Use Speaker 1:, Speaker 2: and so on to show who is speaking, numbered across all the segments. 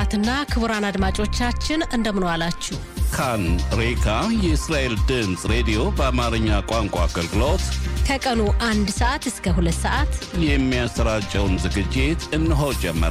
Speaker 1: ክቡራትና ክቡራን አድማጮቻችን እንደምን ዋላችሁ።
Speaker 2: ካን ሬካ የእስራኤል ድምፅ ሬዲዮ በአማርኛ ቋንቋ አገልግሎት
Speaker 1: ከቀኑ አንድ ሰዓት እስከ ሁለት ሰዓት
Speaker 2: የሚያሰራጨውን ዝግጅት እነሆ ጀመረ።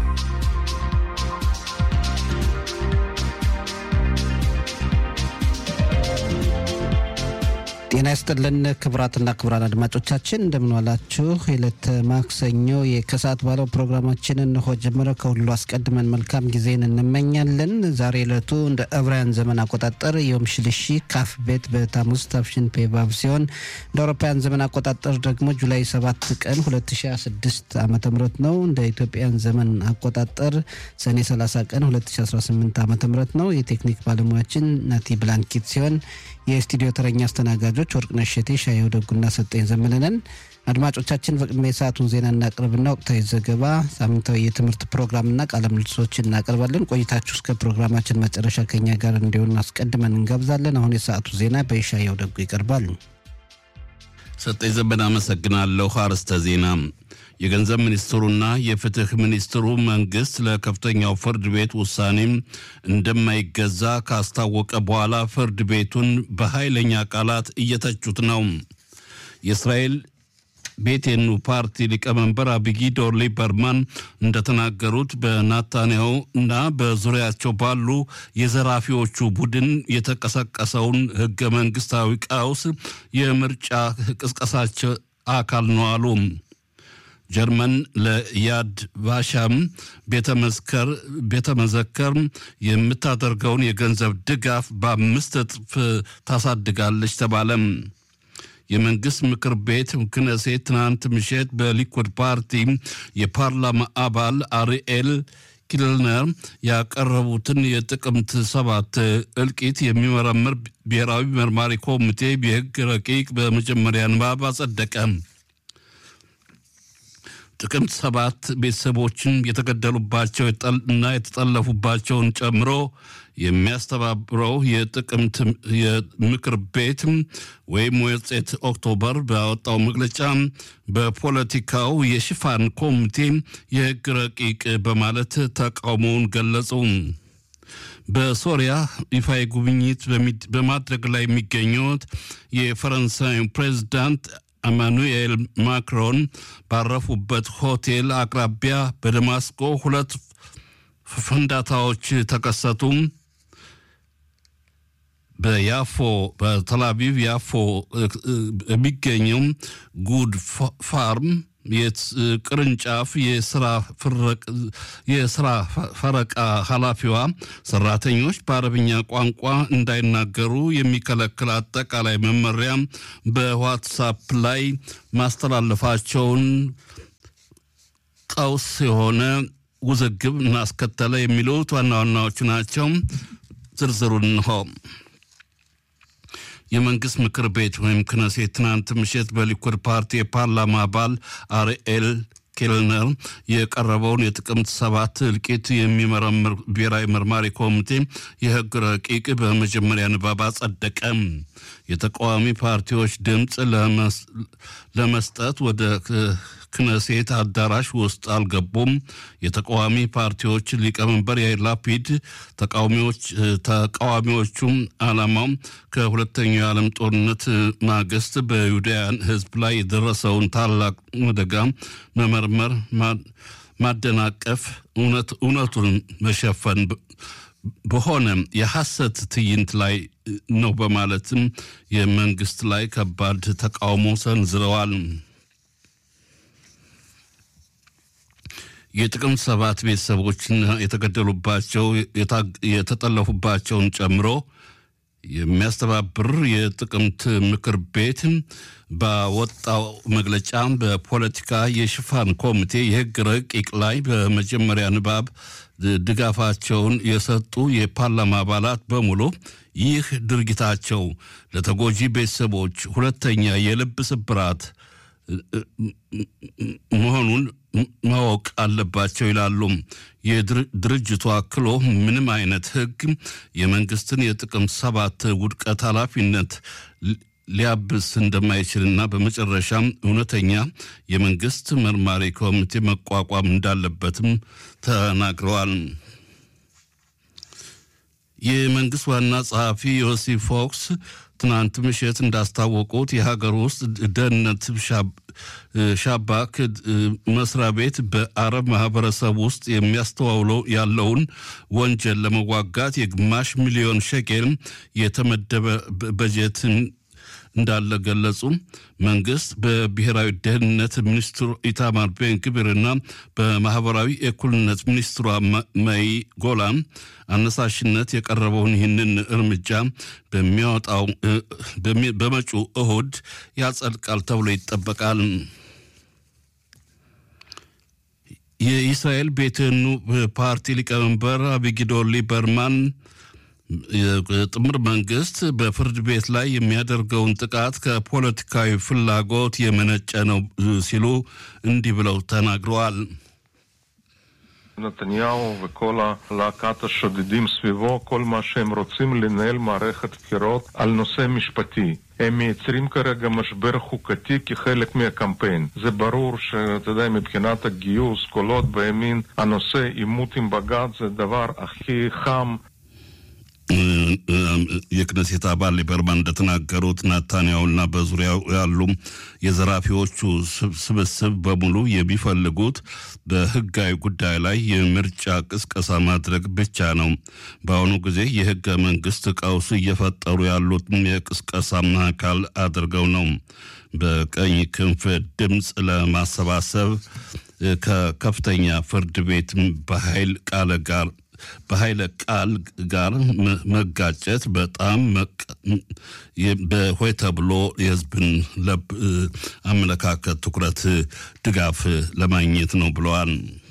Speaker 3: ጤና ይስጥልን ክቡራትና ክቡራን አድማጮቻችን እንደምንዋላችሁ። የዕለተ ማክሰኞ ከሰዓት ባለው ፕሮግራማችን እንሆ ጀመረ። ከሁሉ አስቀድመን መልካም ጊዜን እንመኛለን። ዛሬ ዕለቱ እንደ ዕብራውያን ዘመን አቆጣጠር ዮም ሽልሺ ካፍ ቤት በታሙዝ ታፍሽን ፔቫቭ ሲሆን እንደ አውሮፓውያን ዘመን አቆጣጠር ደግሞ ጁላይ 7 ቀን 2026 ዓ ም ነው። እንደ ኢትዮጵያን ዘመን አቆጣጠር ሰኔ 30 ቀን 2018 ዓ ም ነው። የቴክኒክ ባለሙያችን ናቲ ብላንኪት ሲሆን የስቱዲዮ ተረኛ አስተናጋጆች ወርቅነሽ ሸቴ፣ ሻየው ደጉና ሰጠኝ ዘመንነን። አድማጮቻችን በቅድሚያ የሰዓቱን ዜና እናቅርብና ወቅታዊ ዘገባ፣ ሳምንታዊ የትምህርት ፕሮግራምና ቃለ ምልልሶችን እናቀርባለን። ቆይታችሁ እስከ ፕሮግራማችን መጨረሻ ከኛ ጋር እንዲሆን አስቀድመን እንጋብዛለን። አሁን የሰዓቱ ዜና በሻየው ደጉ ይቀርባል።
Speaker 2: ሰጠኝ ዘመን አመሰግናለሁ። አርዕስተ ዜና የገንዘብ ሚኒስትሩና የፍትህ ሚኒስትሩ መንግስት ለከፍተኛው ፍርድ ቤት ውሳኔም እንደማይገዛ ካስታወቀ በኋላ ፍርድ ቤቱን በኃይለኛ ቃላት እየተቹት ነው። የእስራኤል ቤቴኑ ፓርቲ ሊቀመንበር አቢጊዶር ሊበርማን እንደተናገሩት በናታንያሁ እና በዙሪያቸው ባሉ የዘራፊዎቹ ቡድን የተቀሰቀሰውን ህገ መንግስታዊ ቀውስ የምርጫ ቅስቀሳቸው አካል ነው አሉ። ጀርመን ለያድ ቫሻም ቤተ መዘከር የምታደርገውን የገንዘብ ድጋፍ በአምስት እጥፍ ታሳድጋለች ተባለም። የመንግስት ምክር ቤት ክነሴት ትናንት ምሽት በሊኩድ ፓርቲ የፓርላማ አባል አርኤል ኪልነር ያቀረቡትን የጥቅምት ሰባት እልቂት የሚመረምር ብሔራዊ መርማሪ ኮሚቴ የህግ ረቂቅ በመጀመሪያ ንባብ አጸደቀ። ጥቅምት ሰባት ቤተሰቦችን የተገደሉባቸው እና የተጠለፉባቸውን ጨምሮ የሚያስተባብረው የጥቅምት የምክር ቤት ወይም ወጼት ኦክቶበር ባወጣው መግለጫ በፖለቲካው የሽፋን ኮሚቴ የህግ ረቂቅ በማለት ተቃውሞውን ገለጹ። በሶሪያ ይፋዊ ጉብኝት በማድረግ ላይ የሚገኙት የፈረንሳዩ ፕሬዚዳንት ኢማኑኤል ማክሮን ባረፉበት ሆቴል አቅራቢያ በደማስቆ ሁለት ፍንዳታዎች ተከሰቱ። በያፎ በተላቪቭ ያፎ የሚገኘው ጉድ ፋርም ቅርንጫፍ የስራ ፈረቃ ኃላፊዋ ሰራተኞች በአረብኛ ቋንቋ እንዳይናገሩ የሚከለክል አጠቃላይ መመሪያ በዋትሳፕ ላይ ማስተላለፋቸውን ቀውስ የሆነ ውዝግብ እናስከተለ የሚሉት ዋና ዋናዎቹ ናቸው። ዝርዝሩን እንሆ። የመንግስት ምክር ቤት ወይም ክነሴት ትናንት ምሽት በሊኩድ ፓርቲ የፓርላማ አባል አርኤል ኬልነር የቀረበውን የጥቅምት ሰባት እልቂት የሚመረምር ብሔራዊ መርማሪ ኮሚቴ የህግ ረቂቅ በመጀመሪያ ንባብ አጸደቀ። የተቃዋሚ ፓርቲዎች ድምፅ ለመስጠት ወደ ክነሴት አዳራሽ ውስጥ አልገቡም። የተቃዋሚ ፓርቲዎች ሊቀመንበር ያይር ላፒድ ተቃዋሚዎቹም ዓላማው ከሁለተኛው የዓለም ጦርነት ማግስት በይሁዳውያን ሕዝብ ላይ የደረሰውን ታላቅ አደጋ መመርመር፣ ማደናቀፍ፣ እውነቱን መሸፈን በሆነ የሐሰት ትዕይንት ላይ ነው በማለትም የመንግስት ላይ ከባድ ተቃውሞ ሰንዝረዋል። የጥቅምት ሰባት ቤተሰቦችን የተገደሉባቸው የተጠለፉባቸውን ጨምሮ የሚያስተባብር የጥቅምት ምክር ቤት ባወጣው መግለጫ በፖለቲካ የሽፋን ኮሚቴ የህግ ረቂቅ ላይ በመጀመሪያ ንባብ ድጋፋቸውን የሰጡ የፓርላማ አባላት በሙሉ ይህ ድርጊታቸው ለተጎጂ ቤተሰቦች ሁለተኛ የልብ ስብራት መሆኑን ማወቅ አለባቸው ይላሉ። የድርጅቱ አክሎ ምንም አይነት ህግ የመንግስትን የጥቅምት ሰባት ውድቀት ኃላፊነት ሊያብስ እንደማይችልና በመጨረሻም እውነተኛ የመንግስት መርማሪ ኮሚቴ መቋቋም እንዳለበትም ተናግረዋል። የመንግስት ዋና ጸሐፊ ዮሲ ፎክስ ትናንት ምሽት እንዳስታወቁት የሀገር ውስጥ ደህንነት ሻባክ መስሪያ ቤት በአረብ ማህበረሰብ ውስጥ የሚያስተዋውለው ያለውን ወንጀል ለመዋጋት የግማሽ ሚሊዮን ሸቄል የተመደበ በጀትን እንዳለ ገለጹ። መንግስት በብሔራዊ ደህንነት ሚኒስትሩ ኢታማር ቤን ግብርና በማህበራዊ እኩልነት ሚኒስትሯ መይ ጎላን አነሳሽነት የቀረበውን ይህንን እርምጃ በሚያወጣው በመጪው እሁድ ያጸድቃል ተብሎ ይጠበቃል። የኢስራኤል ቤትኑ ፓርቲ ሊቀመንበር አቢጊዶር ሊበርማን የጥምር መንግስት በፍርድ ቤት ላይ የሚያደርገውን ጥቃት ከፖለቲካዊ ፍላጎት የመነጨ ነው ሲሉ እንዲህ ብለው ተናግረዋል።
Speaker 4: נתניהו וכל להקת השודדים סביבו, כל מה שהם רוצים לנהל מערכת בחירות על נושא משפטי. הם מייצרים כרגע משבר חוקתי כחלק מהקמפיין. זה ברור שאתה יודע, מבחינת הגיוס, קולות בימין, הנושא עימות עם בג"ץ זה הדבר הכי חם
Speaker 2: የክነሴት አባል ሊበርማን እንደተናገሩት ናታንያሁና በዙሪያው ያሉ የዘራፊዎቹ ስብስብ በሙሉ የሚፈልጉት በህጋዊ ጉዳይ ላይ የምርጫ ቅስቀሳ ማድረግ ብቻ ነው። በአሁኑ ጊዜ የህገ መንግስት ቀውስ እየፈጠሩ ያሉት የቅስቀሳ አካል አድርገው ነው። በቀኝ ክንፍ ድምፅ ለማሰባሰብ ከከፍተኛ ፍርድ ቤት በኃይል ቃለ ጋር በኃይለ ቃል ጋር መጋጨት በጣም በሆይ ተብሎ የህዝብን ለብ አመለካከት ትኩረት ድጋፍ ለማግኘት ነው ብለዋል።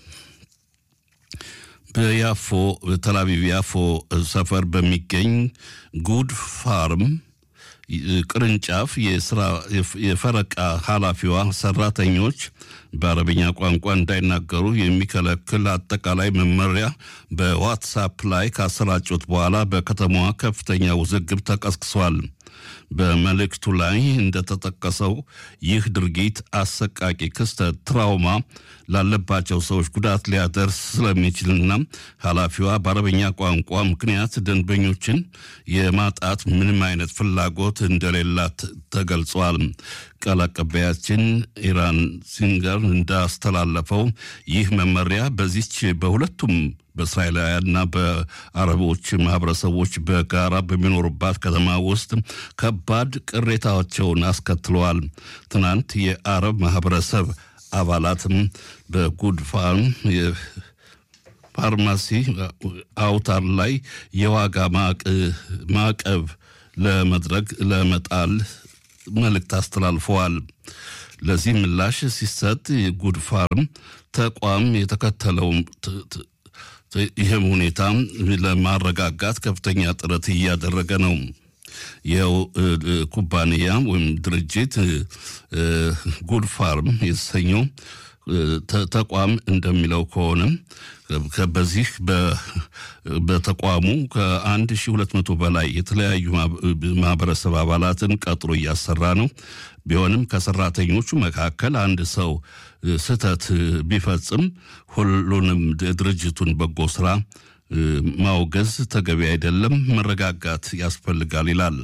Speaker 2: በያፎ ተላቪቭ ያፎ ሰፈር በሚገኝ ጉድ ፋርም ቅርንጫፍ የስራ የፈረቃ ኃላፊዋ ሰራተኞች በአረብኛ ቋንቋ እንዳይናገሩ የሚከለክል አጠቃላይ መመሪያ በዋትሳፕ ላይ ካሰራጩት በኋላ በከተማዋ ከፍተኛ ውዝግብ ተቀስቅሷል። በመልእክቱ ላይ እንደተጠቀሰው ይህ ድርጊት አሰቃቂ ክስተት ትራውማ ላለባቸው ሰዎች ጉዳት ሊያደርስ ስለሚችልና ኃላፊዋ በአረበኛ ቋንቋ ምክንያት ደንበኞችን የማጣት ምንም አይነት ፍላጎት እንደሌላት ተገልጿል። ቃል አቀባያችን ኢራን ሲንገር እንዳስተላለፈው ይህ መመሪያ በዚች በሁለቱም በእስራኤላውያንና በአረቦች ማህበረሰቦች በጋራ በሚኖሩባት ከተማ ውስጥ ከባድ ቅሬታቸውን አስከትለዋል። ትናንት የአረብ ማህበረሰብ አባላትም በጉድፋን ፋርማሲ አውታር ላይ የዋጋ ማዕቀብ ለመድረግ ለመጣል መልእክት አስተላልፈዋል። ለዚህ ምላሽ ሲሰጥ የጉድ ፋርም ተቋም የተከተለው ይህም ሁኔታ ለማረጋጋት ከፍተኛ ጥረት እያደረገ ነው። ይኸው ኩባንያ ወይም ድርጅት ጉድ ፋርም የተሰኘው ተቋም እንደሚለው ከሆነ በዚህ በተቋሙ ከ1200 በላይ የተለያዩ ማህበረሰብ አባላትን ቀጥሮ እያሰራ ነው። ቢሆንም ከሰራተኞቹ መካከል አንድ ሰው ስህተት ቢፈጽም ሁሉንም ድርጅቱን በጎ ስራ ማውገዝ ተገቢ አይደለም፣ መረጋጋት ያስፈልጋል ይላል።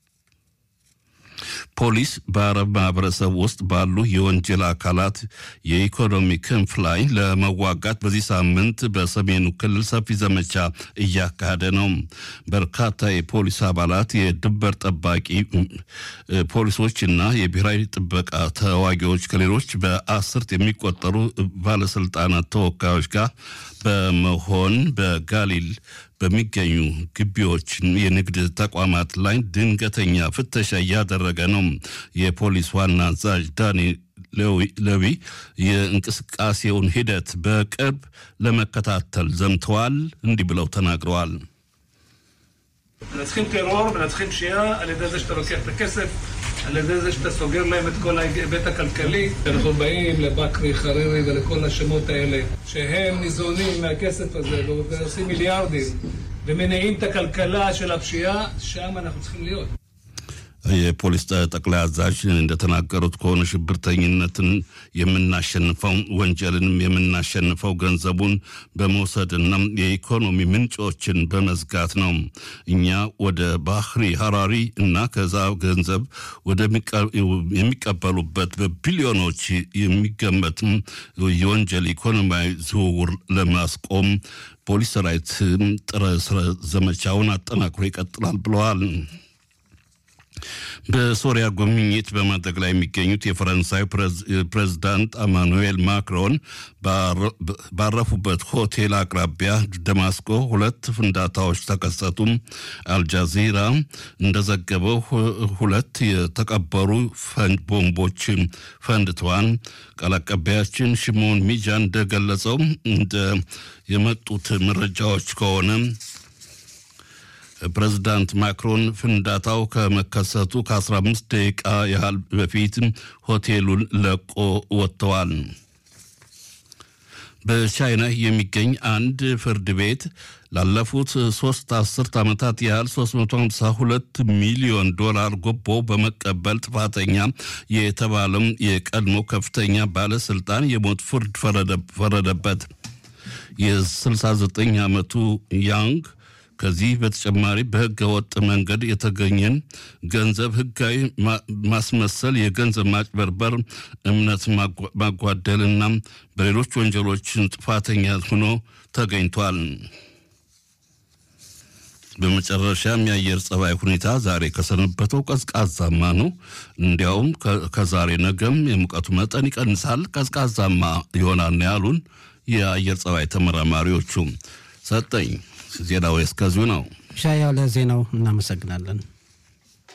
Speaker 2: ፖሊስ በአረብ ማህበረሰብ ውስጥ ባሉ የወንጀል አካላት የኢኮኖሚ ክንፍ ላይ ለመዋጋት በዚህ ሳምንት በሰሜኑ ክልል ሰፊ ዘመቻ እያካሄደ ነው። በርካታ የፖሊስ አባላት፣ የድንበር ጠባቂ ፖሊሶችና የብሔራዊ ጥበቃ ተዋጊዎች ከሌሎች በአስርት የሚቆጠሩ ባለስልጣናት ተወካዮች ጋር በመሆን በጋሊል በሚገኙ ግቢዎች የንግድ ተቋማት ላይ ድንገተኛ ፍተሻ እያደረገ ነው። የፖሊስ ዋና አዛዥ ዳኒ ለዊ የእንቅስቃሴውን ሂደት በቅርብ ለመከታተል ዘምተዋል። እንዲህ ብለው ተናግረዋል።
Speaker 5: מנצחים טרור, מנצחים פשיעה על ידי זה שאתה לוקח את הכסף, על ידי זה שאתה סוגר להם את כל ההיבט הכלכלי. אנחנו באים לבקרי, חרירי ולכל השמות האלה, שהם ניזונים מהכסף הזה ועושים מיליארדים ומניעים את הכלכלה של הפשיעה, שם אנחנו צריכים להיות.
Speaker 2: የፖሊስ ጠቅላይ አዛዥ እንደተናገሩት ከሆነ ሽብርተኝነትን የምናሸንፈው ወንጀልንም የምናሸንፈው ገንዘቡን በመውሰድና የኢኮኖሚ ምንጮችን በመዝጋት ነው። እኛ ወደ ባህሪ ሀራሪ እና ከዛ ገንዘብ የሚቀበሉበት በቢሊዮኖች የሚገመት የወንጀል ኢኮኖሚያዊ ዝውውር ለማስቆም ፖሊስ ሰራዊት ጥረ ዘመቻውን አጠናክሮ ይቀጥላል ብለዋል። በሶሪያ ጉብኝት በማድረግ ላይ የሚገኙት የፈረንሳይ ፕሬዝዳንት አማኑኤል ማክሮን ባረፉበት ሆቴል አቅራቢያ ደማስቆ ሁለት ፍንዳታዎች ተከሰቱም። አልጃዚራ እንደዘገበው ሁለት የተቀበሩ ፈንጅ ቦምቦች ፈንድተዋል። ቃል አቀባያችን ሽሞን ሚጃ እንደገለጸው እንደ የመጡት መረጃዎች ከሆነ ፕሬዚዳንት ማክሮን ፍንዳታው ከመከሰቱ ከ15 ደቂቃ ያህል በፊት ሆቴሉን ለቆ ወጥተዋል። በቻይና የሚገኝ አንድ ፍርድ ቤት ላለፉት ሶስት አስርት ዓመታት ያህል 352 ሚሊዮን ዶላር ጉቦ በመቀበል ጥፋተኛ የተባለም የቀድሞ ከፍተኛ ባለስልጣን የሞት ፍርድ ፈረደበት። የ69 ዓመቱ ያንግ ከዚህ በተጨማሪ በሕገ ወጥ መንገድ የተገኘን ገንዘብ ሕጋዊ ማስመሰል፣ የገንዘብ ማጭበርበር፣ እምነት ማጓደልና በሌሎች ወንጀሎችን ጥፋተኛ ሆኖ ተገኝቷል። በመጨረሻም የአየር ጸባይ ሁኔታ ዛሬ ከሰነበተው ቀዝቃዛማ ነው። እንዲያውም ከዛሬ ነገም የሙቀቱ መጠን ይቀንሳል፣ ቀዝቃዛማ ይሆናል ያሉን የአየር ጸባይ ተመራማሪዎቹ። ሰጠኝ ዜናው እስከዚሁ ነው።
Speaker 3: ሻያው ለዜናው እናመሰግናለን።